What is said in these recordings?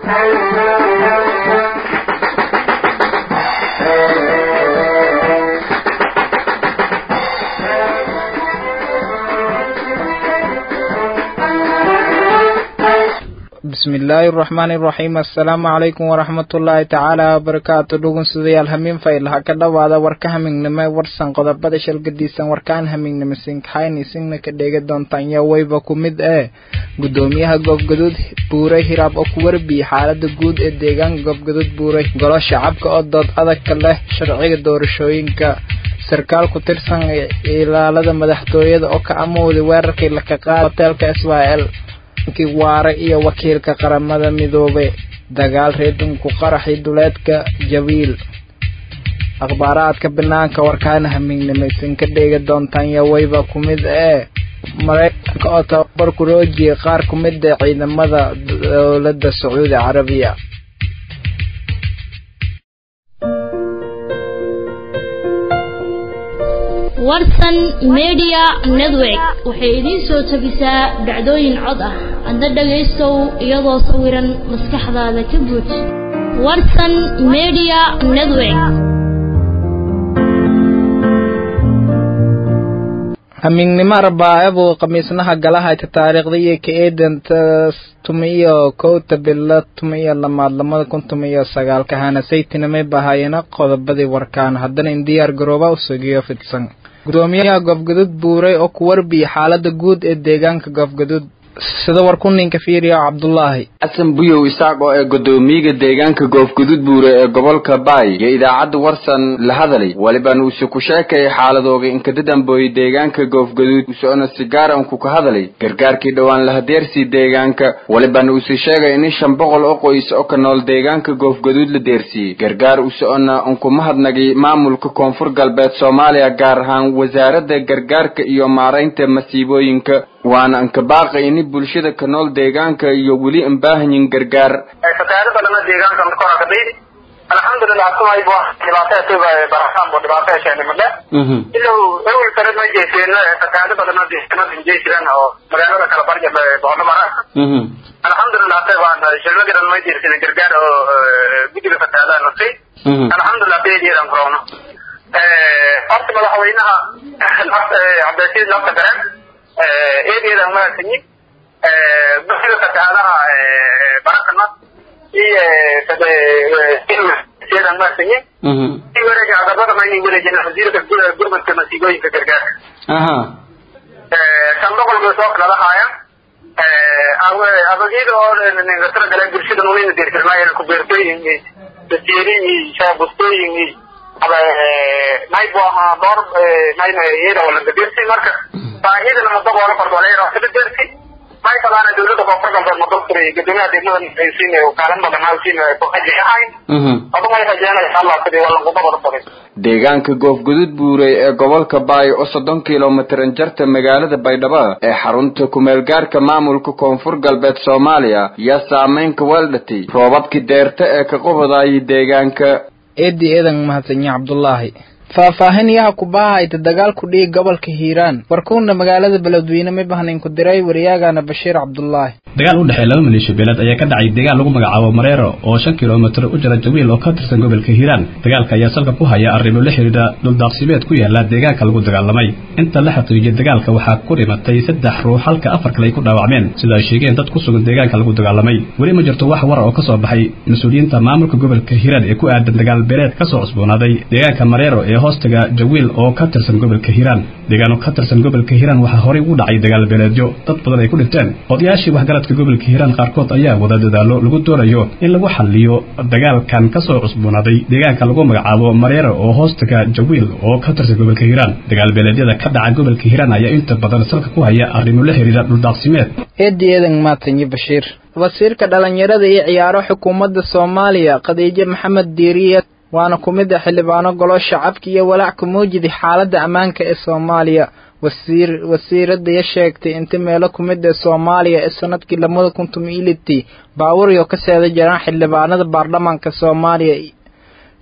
bismi illaahi araxmaani iraxiim assalaamu calaykum waraxmatullaahi tacaala wabarakaatu dhugunsudayaal hamiin fayl ha ka dhowaada warka hamignimo warsan qodobada shalgadiisan warkaan hamignimo sinkaxayn isingna ka dheega doontaan yaa weyba ku mid ee guddoomiyaha goobgaduud buuray hiraab oo ku warbiye xaalada guud ee deegaanka goobgaduud buuray golo shacabka oo dood adagka leh sharciga doorashooyinka sarkaal ku tirsan ilaalada madaxtooyada oo ka amowday weerarkii laka qaada hoteelka s y l waare iyo wakiilka qaramada midoobe dagaal reedunku qaraxi duleedka jawiil akhbaaraadka banaanka warkaana hamiignimaysan ka dheega doontaan yaweyba ku mid ee maraykanka oo tababar ku roojiyay qaar ku mid ee ciidamada dowladda sacuudi carabiya warsan media network waxay idiin soo tabisaa dhacdooyin cod ah hadda dhagaystow iyadoo sawiran maskaxdaada ka buuj warsan media network hamiignimo arbaacabu khamiisnaha galahayta taariikhda iyo ka eedanta tuma iyo kowta bilo tuma iyo lamaad lamada kun tuma iyo sagaalka hana saytinamay bahaayana qodobadii warkaan haddana in diyaar garooba u sugiyo fidsan gudoomiyaha goobgaduud buuray oo ku warbiyay xaalada guud ee deegaanka goobgaduud sida warkuninka fiiriya cabdulaahi xasan buyow isaaq oo ee guddoomiyaga deegaanka goofguduud buure ee gobolka baay iyo idaacadda warsan la hadalay waliban uuse ku sheekayay xaaladooga inkadadambooyey deegaanka goofguduud useona sigaar anku ka hadalay gargaarkii dhowaan lahadeersii deegaanka waliban uuse sheegay in shan boqol oo qoys oo ka nool deegaanka goofguduud la deersiiyey gargaar useona unku mahadnagay maamulka koonfur galbeed soomaaliya gaar ahaan wasaaradda gargaarka iyo maaraynta masiibooyinka waana anka baaqay ini bulshada ka nool deegaanka iyo weli an baahanyin gargaar fatahaado badana deegaanka kora kadhay alxamdulilah kumaybo dhibaatada barahaan bo dhibaatada sheegay madhe ilow ewel sare ma jeyseen fatahaado badana deegaanada jey jiraan oo magaalada kala barja boqono mara alxamdulilah te baan shilmagaran ma jeyseen gargaar oo guddiga fatahaadaha nasay alxamdulilah beediyadan korowno horta madaxweynaha cabdilasiid lafta gareen eedeedan mahadsanyi guddiga fatahaadaha barakana iyo seedan mahadsanyi i wareega agabada mayna wareejina wasiirka gurmadka masiibooyinka gargaarka shan boqol bay soo kala haayaan abagida oo ningatara gale bulshada nunayna deersirmaayana ku beertooyin daseerin iyo shaabustooyin iyo nay bu ahaa dhowr nayna iyada wala gadeersi marka baahidana madaboola kordooleyn kada deersi may kalaana dawladda koonfur galbeed madabtiri guddoomiyaha degmada aysiin kaalin badan hawsiin kuxaji ahayn odu may rajeenaya allah sidii walanqubabada baday deegaanka goofguduud buurey ee gobolka baay oo soddon kilomitran jarta magaalada baydhabo ee xarunta kumeelgaarka maamulka koonfur galbeed soomaaliya yaa saameynka weeldhatay roobabkii deerta ee ka qubadaayay deegaanka eedii eedan mahadsanyi cabdulaahi faahfaahin yaha kubahayta dagaal ku dhiig gobolka hiiraan warkuuna magaalada beledweyne ma bahnayn ku diray waryaagana bashiir cabdulaahi dagaal u dhexeeya laba maleeshiyo beeleed ayaa ka dhacay deegaan lagu magacaabo mareero oo shan kilomitir u jira jawiil oo ka tirsan gobolka hiiraan dagaalka ayaa salka ku haya arrimo la xidhiidha dhuldaaqsimeed ku yaala deegaanka lagu dagaalamay inta la xaqiijiyay dagaalka waxaa ku dhimatay saddex ruux halka afar kale ay ku dhaawacmeen sida ay sheegeen dad ku sugan deegaanka lagu dagaalamay weli ma jirto wax war oo ka soo baxay mas-uuliyiinta maamulka gobolka hiiraan ee ku aadan dagaal beeleed ka soo cusboonaaday deegaanka mareero ee hoostaga jawiil oo ka tirsan gobolka hiiraan deegaano ka tirsan gobolka hiiraan waxaa horey ugu dhacay dagaal beeleedyo dad badan ay ku dhinteen odayaashii waxgaradka gobolka hiiraan qaarkood ayaa wada dadaalo lagu doonayo in lagu xaliyo dagaalkan ka soo cusboonaaday deegaanka lagu magacaabo mareero oo hoostaga jawiil oo ka tirsan gobolka hiiraan dagaal beeleedyada ka dhaca gobolka hiiraan ayaa inta badan salka ku haya arrimo la xiriira dhuldaaqsimeed eedii eedan maatanyi bashiir wasiirka dhalinyarada iyo ciyaaro xukuumadda soomaaliya khadiijo maxamed diiriye waana ku mid a xildhibaano golo shacabka iyo walaac ku muujidi xaaladda ammaanka ee soomaaliya wasiir wasiiradaya sheegtay inta meelo ku mid ee soomaaliya ee sanadkii labada kun tuma ilitii baawuryo ka seeda jiraan xildhibaanada baarlamaanka soomaaliya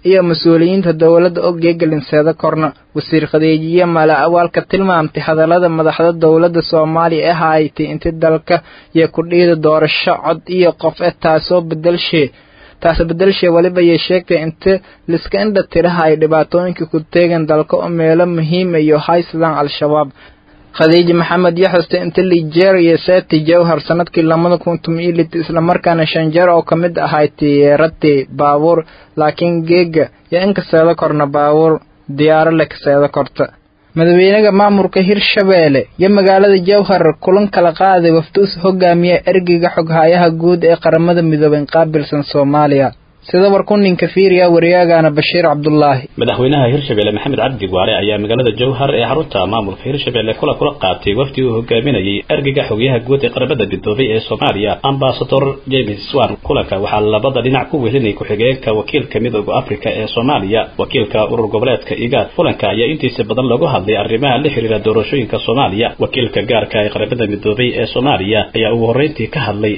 iyo mas-uuliyiinta dowladda oo geegalinseeda korna wasiir khadeejiye mala awaalka tilmaamtay hadallada madaxda dowladda soomaaliya ee haaytay inti dalka iyo kudhiida doorasho cod iyo qof e taasoo bedelshe taas bedelshe weliba yay sheegtay inta liska indha tiraha ay dhibaatooyinka ku teegan dalka oo meelo muhiima iyo haysadaan al-shabaab khadiiji maxamed iyo xuste inta nigeria seeti jawhar sanadkii lamada kun tumilit islamarkaana shan jeer oo ka mid ahay tiyeerati baabuur laakiin geega yo in kaseeda korna baabuur diyaaro le kaseeda korta madaxweynaha maamulka hirshabeelle iyo magaalada jawhar kulan kala qaaday wafduus hogaamiya ergeyga xoghayaha guud ee qaramada midoobay qaabilsan soomaaliya sida warkuninka fiiriya waryaagana bashiir cabdulaahi madaxweynaha hirshabelle maxamed cabdi waare ayaa magaalada jowhar ee xarunta maamulka hirshabelle kula kula qaatay wafdi uu hogaaminayay ergeyga xogayaha guud ee qaramada midoobay ee soomaaliya ambasador james swan kulanka waxaa labada dhinac ku wehelinay ku-xigeenka wakiilka midooda africa ee soomaaliya wakiilka urur goboleedka igaad kulanka ayaa intiisa badan lagu hadlay arrimaha la xiriira doorashooyinka soomaaliya wakiilka gaarka ee qaramada midoobay ee soomaaliya ayaa ugu horreyntii ka hadlay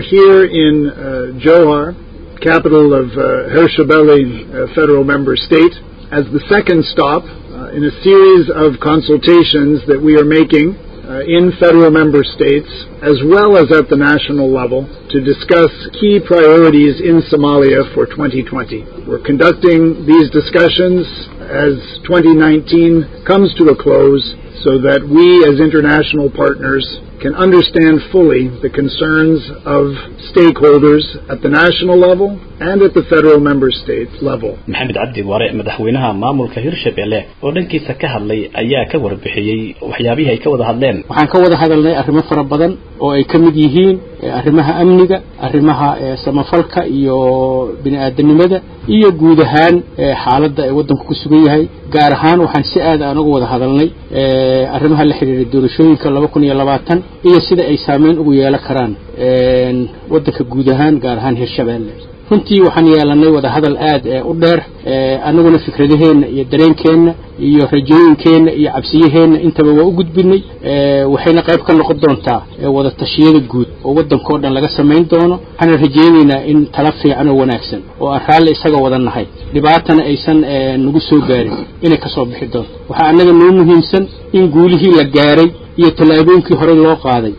capital of uh, Hirshabelle uh, federal member state as the second stop uh, in a series of consultations that we are making in federal member states as well as at the national level to discuss key priorities in Somalia for 2020. We're conducting these discussions as 2019 comes to a close so that we as international partners can understand fully the concerns of stakeholders at the national level and at the federal member state level. maxamed cabdi waare madaxweynaha maamulka hirshabelle oo dhankiisa ka hadlay ayaa ka warbixiyey waxyaabihii ay ka wada hadleen waxaan ka wada hadalnay arrimo fara badan oo ay ka mid yihiin arrimaha amniga arrimaha samafalka iyo bini aadanimada iyo guud ahaan xaaladda ay waddanku ku sugan yahay gaar ahaan waxaan si aad aan uga wada hadalnay arrimaha la xidhiira doorashooyinka laba kun iyo labaatan iyo sida ay saameyn ugu yeelan karaan waddanka guud ahaan gaar ahaan hirshabelle runtii waxaan yeelanay wada hadal aad u dheer annaguna fikradaheenna iyo dareenkeenna iyo rajooyinkeenna iyo cabsiyaheenna intaba waa u gudbinay waxayna qayb ka noqon doontaa wada tashiyada guud oo waddankao dhan laga samayn doono waxaana rajaynaynaa in tala fiican oo wanaagsan oo aan raalli isaga wada nahay dhibaatana aysan nagu soo gaarin inay ka soo bixi doonto waxaa annaga noo muhiimsan in guulihii la gaaray iyo tallaabooyinkii horey loo qaaday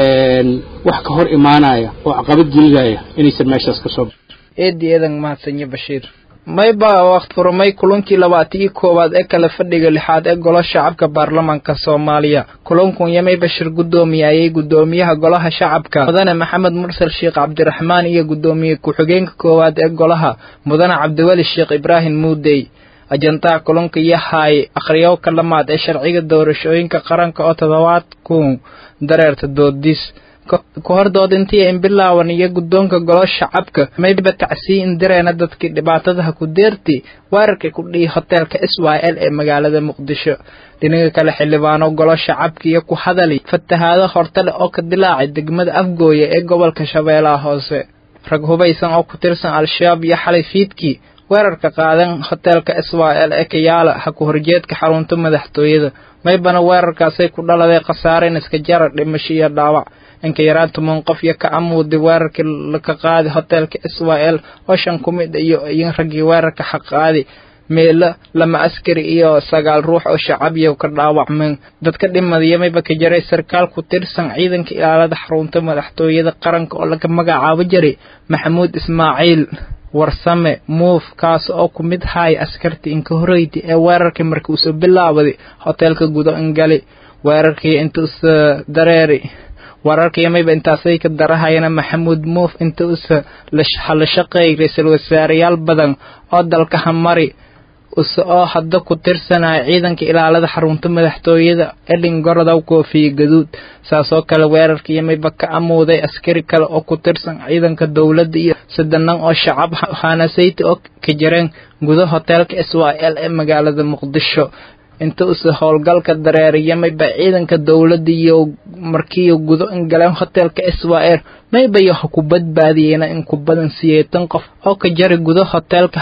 wax ka hor imaanaya oo caqabad gelinaya inaysan meeshaas ka soo eedi eedan mahadsanyo bashiir mayba waqt furmay kulankii labaatan-iyo koowaad ee kala fadhiga lixaad ee golo shacabka baarlamaanka soomaaliya kulankun yamay bashir guddoomiyaayay guddoomiyaha golaha shacabka mudane maxamed mursal sheekh cabdiraxmaan iyo guddoomiye ku-xigeenka koowaad ee golaha mudane cabdiweli sheekh ibraahim muudey ajandaha kulanka yahay akhriyowka dhammaad ee sharciga doorashooyinka qaranka oo toddobaadku dareerta doodis ka hor doodintii in bilaawan iyo guddoonka golo shacabka mayba tacsii in direena dadkii dhibaatadaha ku deerti weerarkii ku dhihi hoteelka s y l ee magaalada muqdisho dhinaga kale xildhibaano golo shacabka iyo ku hadali fatahaado hortale oo ka dilaacay degmada afgooya ee gobolka shabeellaha hoose rag hubaysan oo ku tirsan al-shabaab iyo xalay fiidkii weerarka qaadan hoteelka s y l ee kayaala ha ku horjeedka xarunta madaxtooyada maybana weerarkaasay ku dhaladay khasaare in iska jara dhimasho iyo dhaawac inka yaraan toban qof iyo ka amuuday weerarkii laka qaadi hoteelka s y l oo shan ku mid iyo iyo raggii weerarka xaqaadi meelo lama askari iyo sagaal ruux oo shacabiya ka dhaawacmeen dadka dhimadiya mayba ka jaray sarkaal ku tirsan ciidanka ilaalada xarunta madaxtooyada qaranka oo laga magacaabo jiray maxamuud ismaaciil warsame muuf kaas oo ku mid haaya askartii inka horeyti ee weerarkii markii uusoo bilaabaday hoteelka gudo ingali weerarkii intuusa dareeri wararkii mayba intaasay ka darahayana maxamuud muuf inta usa hala shaqeeyay ra-iisul wasaareyaal badan oo dalka hamari use oo hadda ku tirsanaya ciidanka ilaalada xarunta madaxtooyada edin gorodow koofiye gaduud saasoo kale weerarkii mayba ka amuuday askari kale oo ku tirsan ciidanka dowladda iyo sadanan oo shacab hanasayta oo ka jareen gudo hoteelka s y l ee magaalada muqdisho inta use howlgalka dareeriya mayba ciidanka dowladda iyo markiiyo gudo ingaleen hoteelka s y l maybayo ha ku badbaadiyeyna in ku badan siyeetan qof oo ka jari gudo hoteelka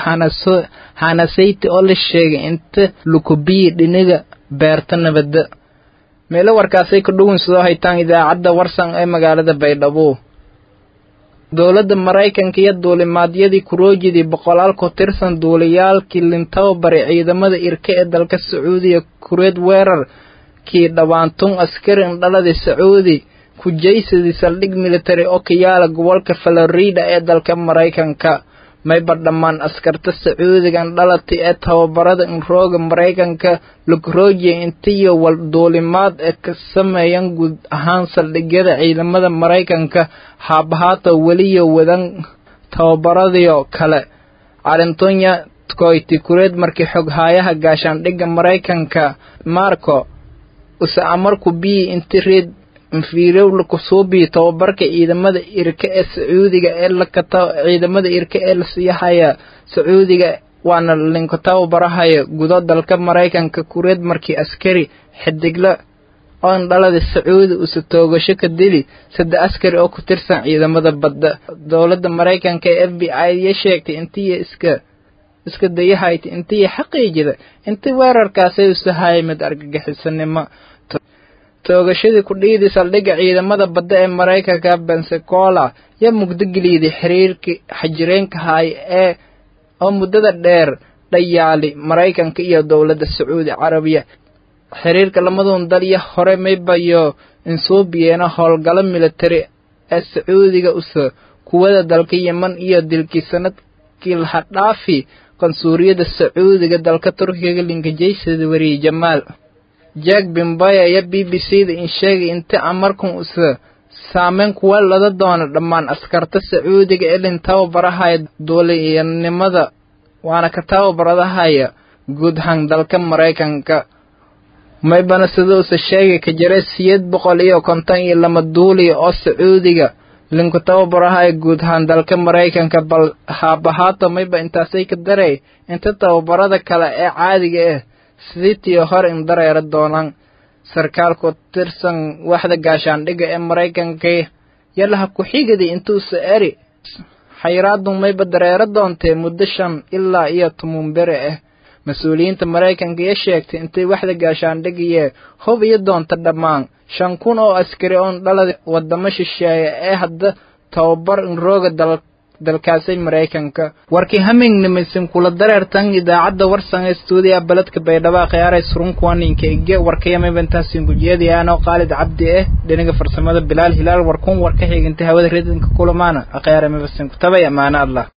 hanasayta oo la sheegay inta lukubiyi dhiniga beerta nabadda meelo warkaasay ka dhugun sidoo haytaan idaacadda warsan ee magaalada baydhabo dowladda maraykanka iyo duulimaadyadii kuroojidii boqolaal ku tirsan duuliyaalkii lintababari ciidamada irka ee dalka sacuudiya kureed weerarkii dhawaantun askari indhaladii sacuudi kujaysadii saldhig military oo ka yaala gobolka florida ee dalka maraykanka mayba dhammaan askarta sacuudiga indhalati ee tababarada inrooga maraykanka lugroojiya intiyo wal duulimaad ee ka sameeyan guud ahaan saldhigyada ciidamada maraykanka haabahaata weliyo wadan tababaradiyo kale calintonya koyti kureed markii xoghaayaha gaashaandhigga maraykanka marco use amarku bii inti reed infirowla kusuubii tababarka ciidamada irka ee sacuudiga ee lakata ciidamada irka ee lasiyahaya sacuudiga waana linka tababarahaya gudo dalka maraykanka kureed markii askari xidigla oo indhalada sacuudi use toogasho ka dili saddex askari oo ku tirsan ciidamada badda dowladda maraykanka ee f b i ya sheegtay intiya iska iska dayahayta intiya xaqiijida inti weerarkaasay usahayay mid argagixisanimo toogashadii ku dhiidii saldhigga ciidamada badda ee maraykanka bensacola yaa mugdogeliiday xiriirkii xajireenka haay ee oo muddada dheer dhayaali maraykanka iyo dowladda sacuudi carabiya xiriirka lamadun dal iyo hore maybayo insuubiyeena howlgalo military ee sacuudiga usa kuwada dalka yeman iyo dilkii sanadkii laha dhaafi qansuuriyada sacuudiga dalka turkiga linkajaysada wariyey jamaal jack bimbaya iyo b b c da in sheegay inti amarkan usa saameyn kuwa lada doono dhammaan askarta sacuudiga ee lin tababarahaya duuliyanimada waana ka tababaradahaya guud ahaan dalka maraykanka maybana sida usa sheegay ka jira siyeed boqol iyo konton iyo lama duuliya oo sacuudiga linku tababarahaya guud ahaan dalka maraykanka bal haabahaata mayba intaasay ka daray inta tababarada kale ee caadiga ah sidiitii hore in dareera doonaan sarkaalku tirsan waxda gaashaandhigga ee maraykanka yalaha ku-xigadi intuusa eri xayiraadu mayba dareero doontee muddo shan ilaa iyo toban bere ah mas-uuliyiinta maraykanka iyo sheegtay intay waxda gaashaandhigiye hub iyo doonta dhammaan shan kun oo askari oon dhalada wadamo shisheeya ee hadda tababar inrooga dal dalkaasay maraykanka warkii hamingnimisin kula dareertan idaacadda warsan ee stuudiya baledka baydhabo khiyaaray surunkuwaninka ige warkayamabantaasin gujiyadiyaanoo qaalid cabdi ah dhinaga farsamada bilaal hilaal warkun war ka xigintay hawada redinka kulamaana akhyaara mabasin kutabay amaana allah